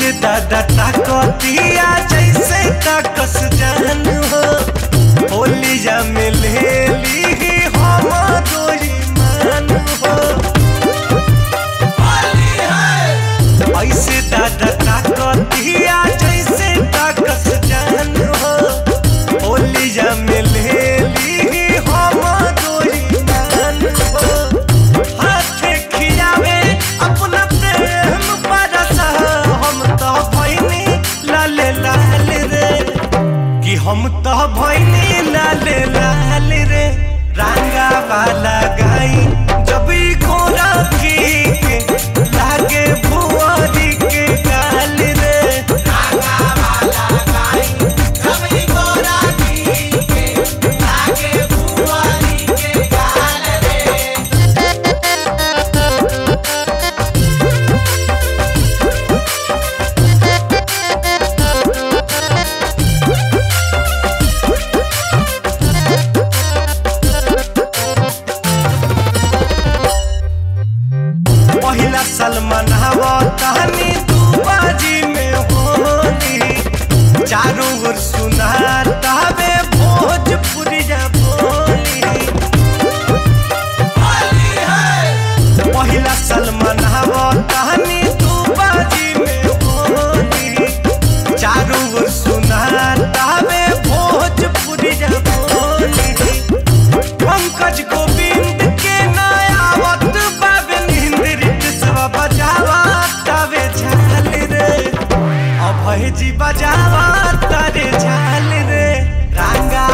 ऐसे दादा ताकतिया जैसे ताकस जान हो होलिया में ले ली हम दोई मान हो ऐसे दादा ताकतिया जैसे ताकस जान हो होलिया में ले ली हम दोई मान हो हाथे खियावे अपना प्रेम बरसा हम तो भैनी लाल लाल रे कि हम तो भैनी लाल लाल रे रंगा वाला गाई जब ई घोड़ा की के लागे भुआरी के गाल रे रंगा वाला गाई जब ई घोड़ा की के लागे भुआरी के गाल रे पहिला सलमान हवा कहानी तू बाजी में होली चारों ओर सुना तावे भोजपुरी जा बोली पहिला सलमान हवा कहानी तू बाजी में होली चारों ओर सुना तावे भोजपुरी जा बोली पंकज गोविंद के नयावत बाबे निंद्रित सब बजावा तवे झाल रे अभय जी बजावा तारे झाल रे रंगा